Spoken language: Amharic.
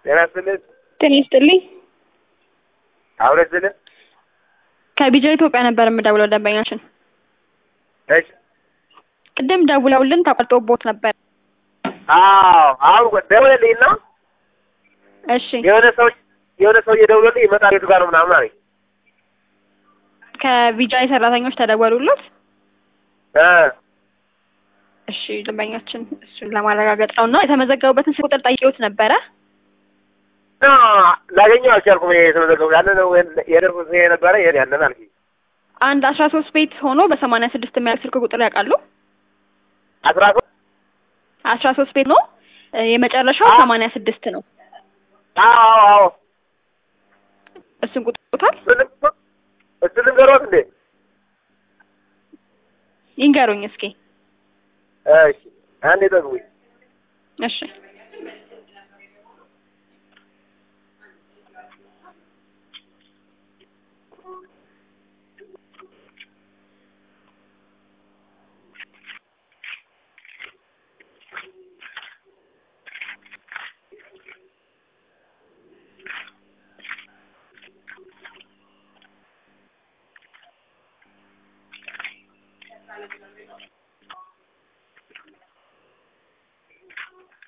ጤና ይስጥልኝ። ጤና ይስጥልኝ። አብረ ይስጥልኝ። ከቢጃ ኢትዮጵያ ነበር የምደውለው ደንበኛችን እሺ። ቅድም ደውለውልን ተቆርጦቦት ነበር። አዎ አሁን ደውለልኝና እሺ የሆነ ሰው የሆነ ሰው እየደውለልኝ ይመጣል የቱ ጋር ነው ምናምን አለኝ። ከቢጃይ ሰራተኞች ተደወሉለት። እ እሺ ደንበኛችን እሱን ለማረጋገጥ ነው እና የተመዘገቡበትን ስልክ ቁጥር ጠይቄዎት ነበረ። እና ላገኘው አልቻልኩም። ይሄ የተመዘገቡ ያንን የደርኩት የነበረ ይሄን ያንን አልኩኝ። አንድ አስራ ሶስት ቤት ሆኖ በሰማንያ ስድስት የሚያልቅ ስልክ ቁጥር ያውቃሉ? አስራ ሶስት አስራ ሶስት ቤት ነው እ የመጨረሻው አዎ። ሰማንያ ስድስት ነው። አዎ አዎ እሱን ቁጥሩታል እሱንም እሱን ልንገሮት እንዴ? ይንገሩኝ እስኪ። እሺ አንዴ ጠግቡኝ። እሺ